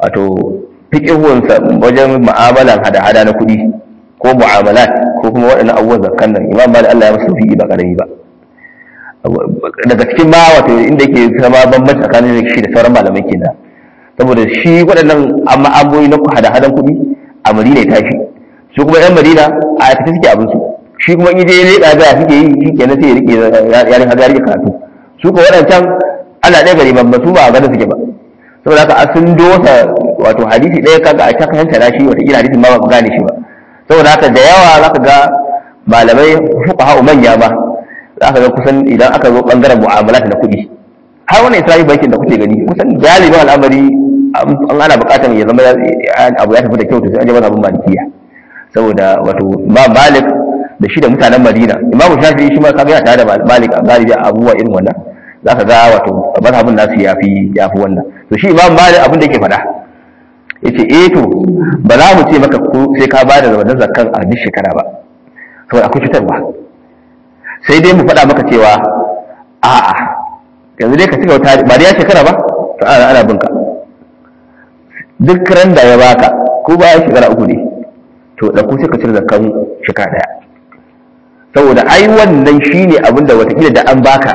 wato fiqihunsa wajen mu'amalan hada-hada na kuɗi ko mu'amalat ko kuma waɗannan abubuwan zakkan nan imam malik Allah ya masa fiqi ba karami ba daga cikin ma wato inda yake zama bambanci tsakanin shi da sauran malamai kenan saboda shi waɗannan amma abubuwa na hada-hadan kuɗi a madina ya tashi su kuma yan madina a aikata suke abin su shi kuma in je ne ɗaga suke yi shi kenan sai ya rike ya rike ya rike karatu su kuma waɗancan ana ɗaya gari babba su ba a ganin suke ba saboda haka sun dosa wato hadisi ɗaya kaga a ta kanta na shi wata kila hadisin ma ba gane shi ba saboda haka da yawa zaka ga malamai fuqaha manya ba zaka ga kusan idan aka zo bangaren mu'amalat na kuɗi har wannan islamic bankin da kuke gani kusan galibin al'amari an ana buƙatar ya zama abu ya tafi da kyau to sai an je mazhabin malikiya saboda wato ba malik da shi da mutanen madina imamu shafi'i shi ma kaga yana tare da malik a galibi abubuwa irin wannan za ka ga wato mazhabin nasu ya fi ya fi wannan to shi imam malik abin da yake faɗa yace eh to ba za mu ce maka ko sai ka bada da wannan zakkan a duk shekara ba saboda akwai cutarwa sai dai mu faɗa maka cewa a'a yanzu dai ka cika wata ba da ya shekara ba to ana ana binka duk ran da ya baka ko ba ya shekara uku ne to da ku sai ka cire zakkan shekara daya saboda ai wannan shine abin da watakila da an baka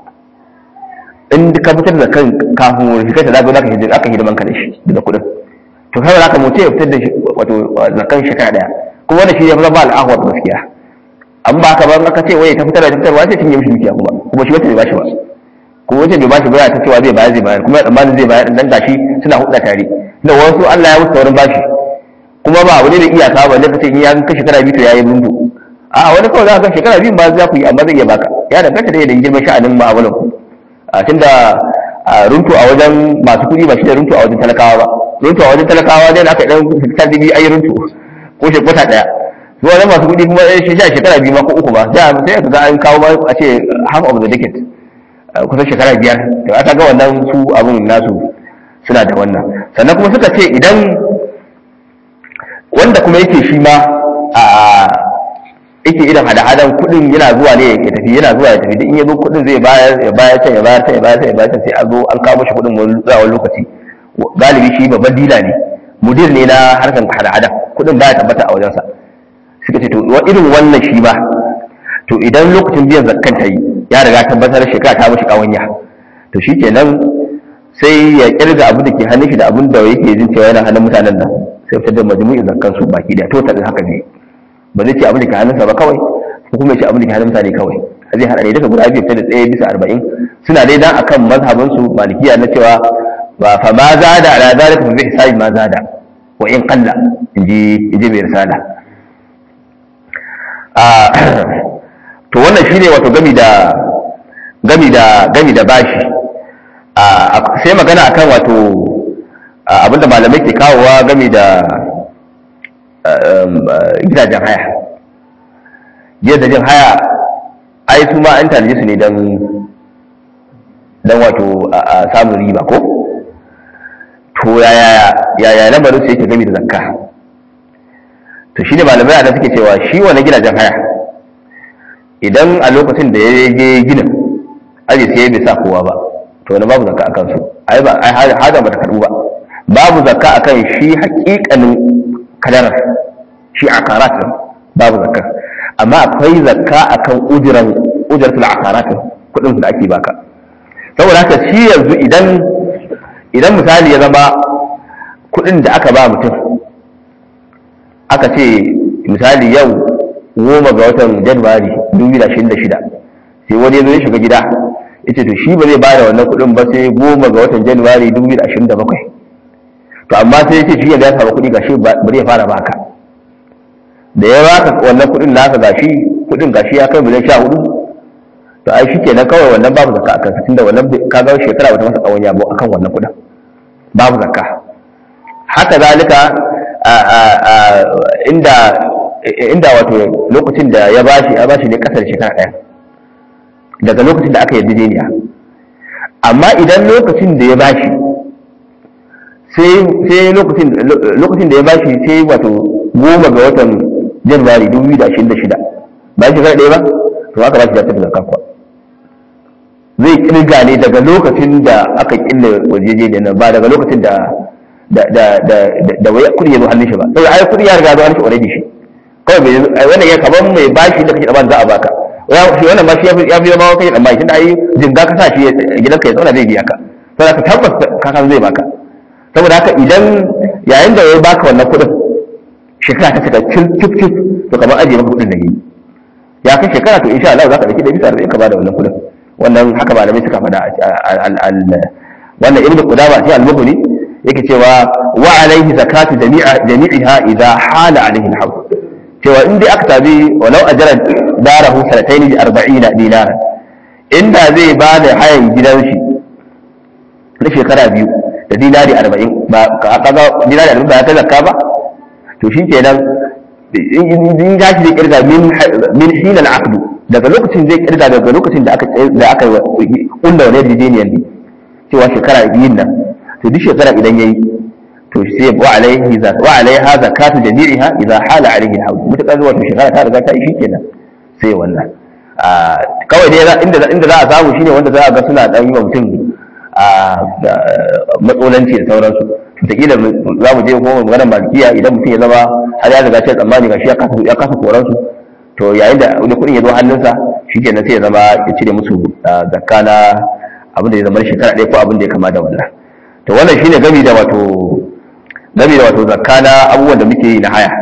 in ka fitar da kan kafin wani shekara da zaka hidima aka hidiman ka da shi daga kudin to kai zaka mutu ya fitar da wato zakan shekara daya kuma wannan shi ya zama al'ahwar gaskiya an ba ka ba aka ce waye ta fitar da fitarwa sai cinye mishi dukiya kuma kuma shi wata bai bashi ba kuma wata bai bashi ba ya ta cewa zai bayar zai bayar kuma tsammanin zai bayar dan gashi suna hudda tare da wasu Allah ya musu saurin bashi kuma ba abu ne da iyaka ba ne kace in ya ka shekara biyu to yayi rundu a wani kawai za ka shekara biyu ba za ku yi amma zai iya baka ya danganta da yadda girman sha'anin ma'amalan ku a tunda runtu a wajen masu kuɗi ba shi da runtu a wajen talakawa ba runtu a wajen talakawa dai aka dan fitar da biyu ayi runtu ko shekwata daya su wajen masu kuɗi kuma shi sha shekara biyu ma ko uku ba sai sai ka ga an kawo ma a ce half of the decade kusan shekara biyar to aka ga wannan su abun nasu suna da wannan sannan kuma suka ce idan wanda kuma yake shi ma a yake irin hada-hadan kudin yana zuwa ne ya tafi yana zuwa ya tafi duk in ya zo kudin zai bayar ya bayar can ya bayar can ya bayar can ya bayar can sai an zo an kawo shi kudin wani zuwa lokaci galibi shi babban dila ne mudir ne na harkar hada-hada kudin baya tabbata a wajensa suka ce to irin wannan shi ba to idan lokacin biyan zakkan ta yi ya riga tabbatar shekara ta mashi kawanya to shi kenan sai ya kirga abu da ke hannun shi da abin da yake jin cewa yana hannun mutanen nan sai fitar da majmu'in zakkan su baki da total haka ne ba zai ce abin da ke hannunsa ba kawai ko kuma ya ce abin da ke hannun mutane kawai zai hada ne duka guda biyu fitar da tsaye bisa arba'in suna dai dan akan mazhabin su malikiya na cewa ba fa ma zada ala zalika fa bi hisabi ma zada wa in qalla inji inji mai risala a to wannan shine wato gami da gami da gami da bashi sai magana akan wato abinda malamai ke kawowa gami da gidajen haya gidajen haya ai su ma an tanaje su ne don don wato samun riba ko to yaya yaya lamarin su yake gami da zakka to shi ne malamai a suke cewa shi wani gidajen haya idan a lokacin da ya je ginin aji sai bai sa kowa ba to wani babu zakka akan su ai ba ai hada ba ta karbu ba babu zakka akan shi hakikanin kadarar shi akarat babu zakka amma akwai zakka akan ujiran ujratul akarat kudin da ake baka saboda haka shi yanzu idan idan misali ya zama kudin da aka ba mutum aka ce misali yau goma ga watan januwari 2026 sai wani ya zo ya shiga gida ya ce to shi ba zai bada wannan kudin ba sai goma ga watan januwari 2027 to amma sai ya ce shi yanzu ya samu kudi gashi bari ya fara baka da ya baka wannan kudin naka gashi kudin gashi ya kai miliyan sha hudu to ai shi kenan kawai wannan babu zakka akan tun da wannan ka ga shekara bata masa kawon yabo akan wannan kudin babu zakka haka zalika inda inda wato lokacin da ya bashi ya bashi ne kasar shekara daya daga lokacin da aka yarjejeniya amma idan lokacin da ya bashi sai lokacin da ya bashi sai wato goma ga watan januwari 2026 ba shi shekara ɗaya ba to aka bashi da tafi zakka kuwa zai kirga ne daga lokacin da aka kille wajeje nan ba daga lokacin da da da da da wai kudi ya zo hannun shi ba sai ai kudi ya riga zo hannun shi already shi kawai bai wannan ya kaman mai bashi da kake da za a baka shi wannan ba shi ya fi zama kai dan bashi tunda ai jinga ka sa shi gidanka ya zauna zai biya ka saboda ka tabbas ka san zai baka saboda haka idan yayin da ya baka wannan kudin shekara ta cika cif cif cif to kamar ajiye maka kudin da yi ya kai shekara to insha Allah za ka dauki da bisa arba'in ka bada wannan kudin wannan haka malamai suka faɗa wannan ibnu qudama sai al-mughni yake cewa wa alaihi zakatu jami'a jami'iha idza hala alaihi al-hawl cewa in dai aka tabi walau ajara darahu sanatayn bi 40 dinaran inda zai ba da hayan gidan shi na shekara biyu da dinari 40 ba kaga dinari 40 ba ta zakka ba to shi kenan in ya shi zai kirga min hilal aqdu daga lokacin zai kirga daga lokacin da aka da aka kulla wani yarjejeniyar ne cewa shekara biyun nan to duk shekara idan yayi to sai wa alaihi za wa alaiha zakatu jami'iha idza hala alaihi alhawl mutakar zuwa to shekara ta riga ta yi shikenan sai wannan kawai dai inda inda za a samu shine wanda za a ga suna dan yi wa mutum matsolanci da sauransu wataƙila za mu je kuma maganar malikiya idan mutum ya zama har ya riga ce tsammani ga shi ya kasa koransu to yayin da wani kuɗin ya zo hannunsa shi kenan sai ya zama ya cire musu zakka na abin da ya zama shekara ɗaya ko abin da ya kama da wannan to wannan shine gami da wato gami da wato zakka na abubuwan da muke yi na haya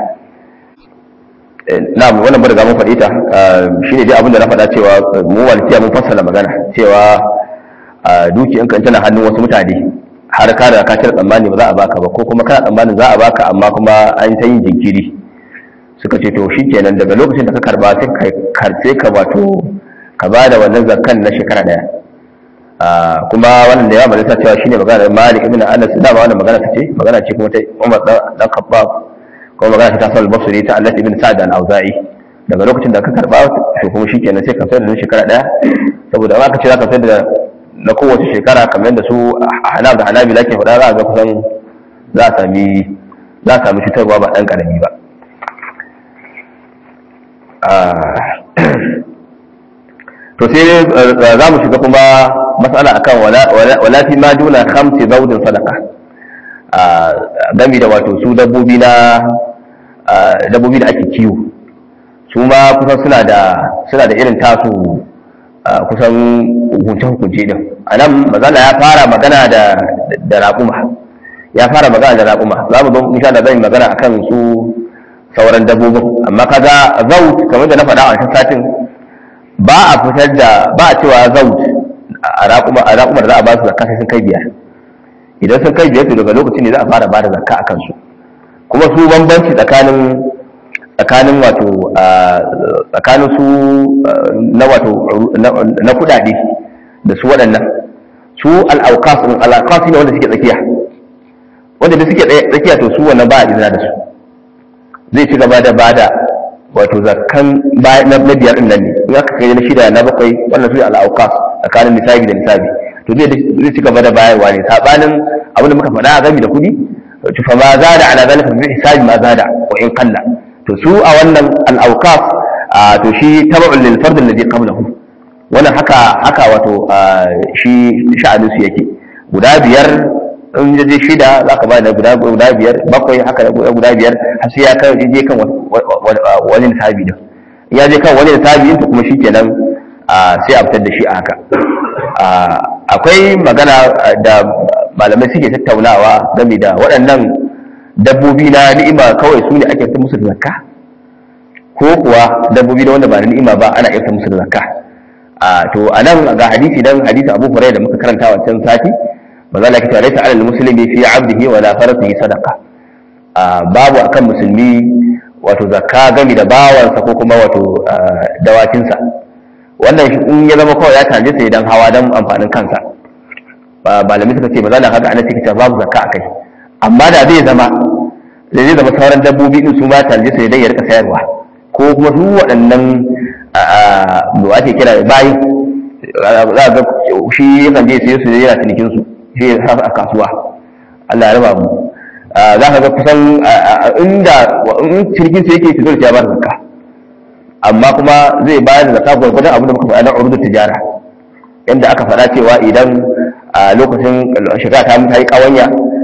na wannan bada mun faɗi ta shine dai abin da na faɗa cewa mu malikiya mun fassara magana cewa dukiyanka in tana hannun wasu mutane har ka da ka cire tsammani ba za a baka ba ko kuma kana tsammanin za a baka amma kuma an ta yin jinkiri suka ce to shi kenan daga lokacin da ka karba sai ka karce ka wato ka ba da wannan zakkan na shekara daya kuma wannan da ya malaka cewa shine magana Malik ibn Anas da ba wannan magana ta ce magana ce kuma ta Umar dan Khattab kuma magana ta Sa'id al-Basri ta Allah ibn Sa'd al-Auza'i daga lokacin da ka karba to kuma shi kenan sai ka sayar da shekara daya saboda in aka ce za ka sayar da na kowace shekara kamar da su hanab da hanabi lake faɗa za a ga kusan za a sami za a sami cutarwa ba ɗan ƙarami ba to sai za mu shiga kuma matsala akan wala fi ma duna khamsi zaudin sadaka gami da wato su dabbobi na dabbobi da ake kiwo su ma kusan suna da suna da irin tasu kusan hukunce-hukunce din a nan mazala ya fara magana da raƙuma ya fara magana da raƙuma za mu zo insha da zan magana akan su sauran dabbobin amma kaga zaut kamar da na faɗa a wancan satin ba a fitar da ba a cewa zaut a raƙuma a raƙumar za a ba su zakka sai sun kai biyar idan sun kai biyar to daga lokacin ne za a fara ba da zakka a kansu kuma su bambanci tsakanin tsakanin wato tsakanin su na wato na kudade da su waɗannan su al'aukas al'aukas ne wanda suke tsakiya wanda da suke tsakiya to su wannan ba a izina da su zai ci gaba da bada wato zakkan na biyar din nan ne in aka kai na shida na bakwai wannan su ne al'aukas tsakanin nisabi da nisabi to zai ci gaba da bayarwa ne sabanin abin da muka faɗa a gami da kuɗi to fa ma zada ala zalika bi hisabi ma zada wa in qalla to su a wannan al'aukaf to shi tabu'un lil fard alladhi qablahu wannan haka haka wato shi sha'anin su yake guda biyar in je shida za ka ba da guda guda biyar bakwai haka da guda biyar har sai ya kai je kan wani nisabi din ya je kan wani nisabi to kuma shikenan sai a fitar da shi a haka akwai magana da malamai suke tattaunawa game da waɗannan dabbobi na ni'ima kawai su ne ake fitar musu da zakka ko kuwa dabbobi da wanda ba na ni'ima ba ana iya fitar musu da zakka to a nan ga hadisi dan hadisi Abu Hurairah da muka karanta wancan sati manzo Allah ya ce laysa 'alal muslimi fi 'abdihi wa la farasihi sadaqa babu akan musulmi wato zakka gami da bawansa ko kuma wato dawakinsa wannan in ya zama kawai ya tanje sai dan hawa dan amfanin kansa malami suka ce ba za haka ana cikin babu zakka akai amma da zai zama da zai zama sauran dabbobi din su ma tanje sai dai ya rika sayarwa ko kuma su waɗannan da ake kira bayi za ga shi yakan je sai su yana cinikin su shi ya sa a kasuwa Allah ya raba mu za ka ga kusan inda in cinikin su yake fito da ya ba da zakka amma kuma zai bayar da zakka gwargwadon abin da muka faɗa na urdu tijara yanda aka faɗa cewa idan a lokacin shekara ta yi kawanya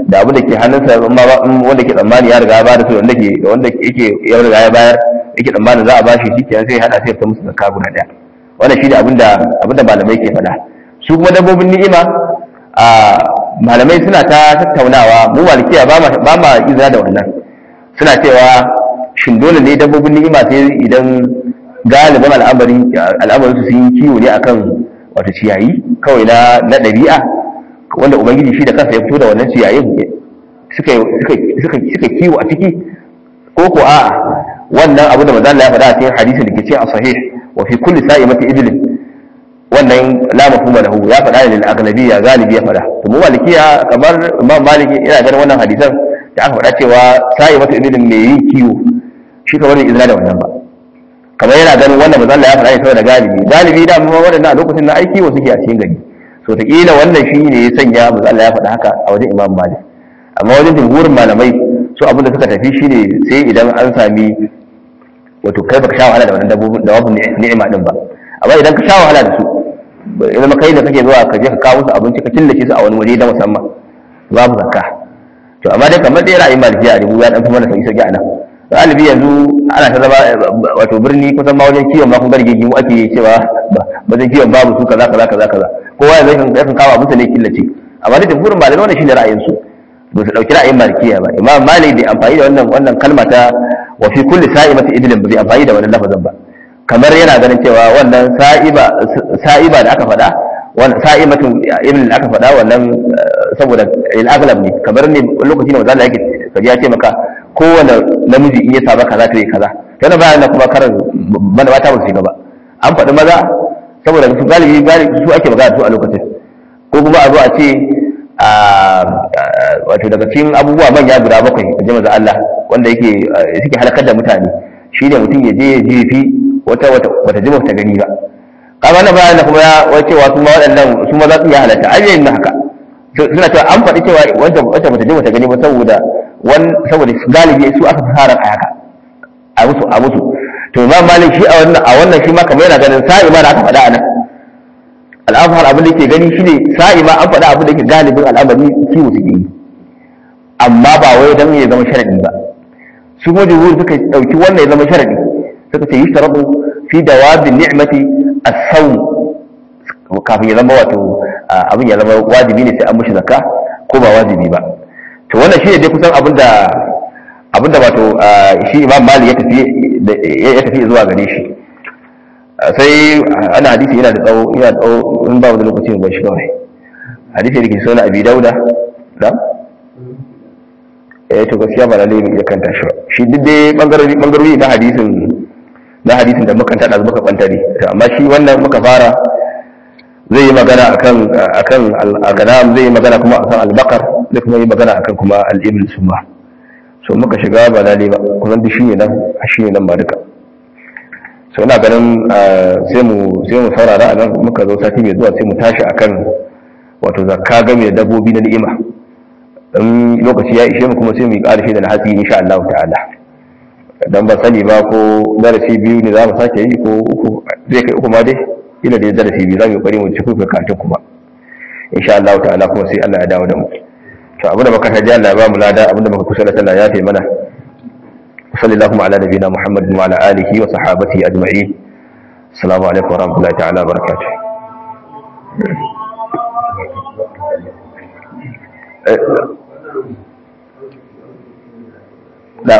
da abu da ke hannunsa wanda ke tsammani ya riga ya bada su wanda ke wanda yake ya riga ya bayar yake tsammanin za a bashi shi kenan sai hada sai ya musu zakka guda daya wannan shi ne abinda abinda malamai ke faɗa su kuma dabbobin ni'ima a malamai suna ta tattaunawa mu malikiya ba ma ba ma izina da wannan suna cewa shin dole ne dabbobin ni'ima sai idan galibin al'amari al'amarin su sun yi kiwo ne akan wato ciyayi kawai na na ɗabi'a wanda ubangiji shi da kansa ya fito da wannan ciyayin suka suka suka kiwo a ciki ko ko a'a wannan abu da manzo Allah ya faɗa a cikin hadisin da ke cikin sahih wa fi kulli sa'imati idlin wannan la mafhuma lahu ya faɗa ne lil aghlabiyya galibi ya faɗa to mu malikiya kamar imam maliki ina ganin wannan hadisan da aka faɗa cewa sa'imatu idlin mai yin kiwo shi kamar izina da wannan ba kamar yana ganin wannan manzo Allah ya faɗa ne saboda galibi galibi da mu waɗannan a lokacin na aiki wa suke a cikin gari so ta kila wannan shi ne ya sanya manzo Allah ya faɗa haka a wajen imam malik amma wajen jumhurin malamai su abin da suka tafi shine sai idan an sami wato kai baka sha wahala da wannan dabbobin da babu ni'ima din ba amma idan ka sha wahala da su idan kai da kake zuwa ka je ka kawo su abinci ka killace su a wani waje da musamman babu zakka to amma dai kamar dai ra'ayin malikiya a rubu ya dan fi mana sauki sauki a nan galibi yanzu ana ta zama wato birni kusan ma wajen kiwon ma kun garge gimu ake cewa wajen kiwon babu su kaza kaza kaza kaza kowa yanzu yakan kawo abinsa ne killace amma da jumhurin malamai wannan shine ra'ayin su ba su ɗauki ra'ayin malikiya ba imam malik bai amfani da wannan wannan kalma ta wa fi kulli sa'imati idlin ba bai amfani da wannan lafazin ba kamar yana ganin cewa wannan sa'iba sa'iba da aka faɗa wannan sa'imatun ibn da aka faɗa wannan saboda al-aghlab ne kamar ne lokaci ne wanda yake kaji ya ce maka kowane namiji in ya saba kaza to yi kaza yana bayan na kuma karar bana mata ba su shiga ba an faɗi maza saboda su galibi galibi su ake magana su a lokacin ko kuma a zo a ce wato daga cikin abubuwa manya guda bakwai a jama'a Allah wanda yake suke halakar da mutane shi ne mutum ya je ya jefi wata wata jima ta gani ba kaga na bayan kuma ya wace wa su ma waɗannan su ma za su iya halatta ai yayin haka suna cewa an faɗi cewa wanda wata bata jima ta gani ba saboda wan saboda galibi su aka fara a haka a musu a musu to imam malik shi a wannan a wannan shi ma kamar yana ganin sa'i ma da aka faɗa a nan al'afar abin da ke gani shine sa'i ma an faɗa abin da ke galibin al'amari kiwo suke yi amma ba wai dan ya zama sharadi ba su kuma jumhur suka dauki wannan ya zama sharadi suka ce yushtarabu fi dawabin ni'mati as-sawm kafin ya zama wato abin ya zama wajibi ne sai an mushi zakka ko ba wajibi ba to wannan shi ne dai kusan abin da abin da wato shi imam malik ya tafi ya tafi zuwa gare shi sai ana hadisi yana da tsawo yana da tsawo in ba mu da lokaci ba shi kawai hadisi da ke so na abi dauda da eh to gaskiya ba lalle mu iya kanta shi ba shi duk dai bangarori bangarori na hadisin na hadisin da muka tada muka bantare amma shi wannan muka fara zai yi magana akan akan al-ghanam zai yi magana kuma akan al-baqar zai kuma yi magana akan kuma al-ibl suma so muka shiga ba lalle ba kuma duk shi ne nan shi ne nan ba duka so ina ganin sai mu sai mu saurara a nan muka zo sati mai zuwa sai mu tashi akan wato zakka game da dabbobi na ni'ima in lokaci ya ishe mu kuma sai mu yi ƙarshe da hatsi insha Allah ta'ala dan ba sani ba ko darasi biyu ne za mu sake yi ko uku zai kai uku ma dai ina da darasi biyu za mu yi ƙoƙari mu ci kuka karatun kuma insha Allah ta'ala kuma sai Allah ya dawo da mu to abinda muka taji Allah ya ba mu lada abinda muka kusa da Allah ya fi mana صلى اللهم على نبينا محمد وعلى آله وصحابته أجمعين السلام عليكم ورحمة الله تعالى وبركاته لا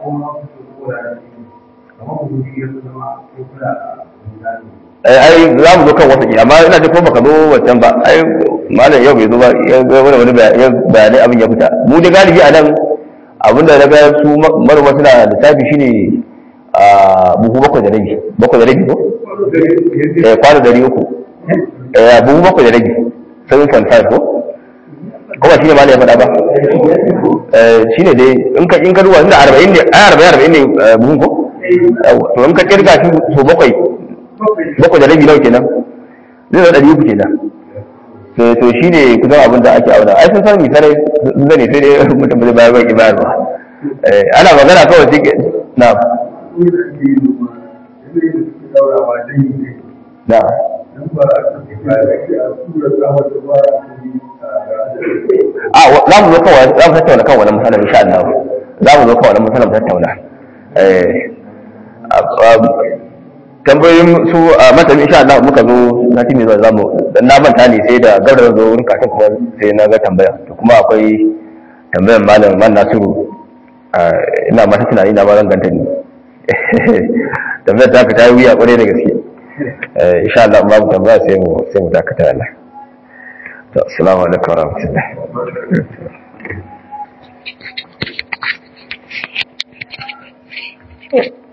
ai za mu zo kan wata amma ina da kuma baka zo wancan ba ai malam yau bai zo ba ya wani wani bayanai abin ya fita mu da galibi a nan abinda na ga su manoma suna lissafi shine a buhu bakwai da rabi bakwai da rabi ko eh kwano dari uku eh buhu bakwai da rabi seven point five ko ko ba shine ma ne ya faɗa ba eh shine dai in ka in ka duba inda arba'in ne ai arba'in arba'in ne buhun ko to in ka kirga shi so bakwai bakwai da rabi nawa kenan zai zama ɗari uku kenan to shi ne kusan abin da ake auna ai sun san misalai sun zane sai dai mutum zai bayar baki bayar ba ana magana kawai shi na na a za mu zo kawai za mu tattauna kan wani matsalar insha Allah za mu zo kan wani matsalar mu tattauna eh tambayoyin su a matan insha Allah muka zo sati mai zuwa zamu dan na manta ne sai da gaurar zo wurin katin kuma sai na ga tambaya to kuma akwai tambayar malam man Nasiru ina mata tunani na ma zan ganta ni tambayar ta ka ta yi wuya kwarai da gaske insha Allah babu tambaya sai mu sai mu dakata Allah to assalamu alaikum wa rahmatullahi Thank you.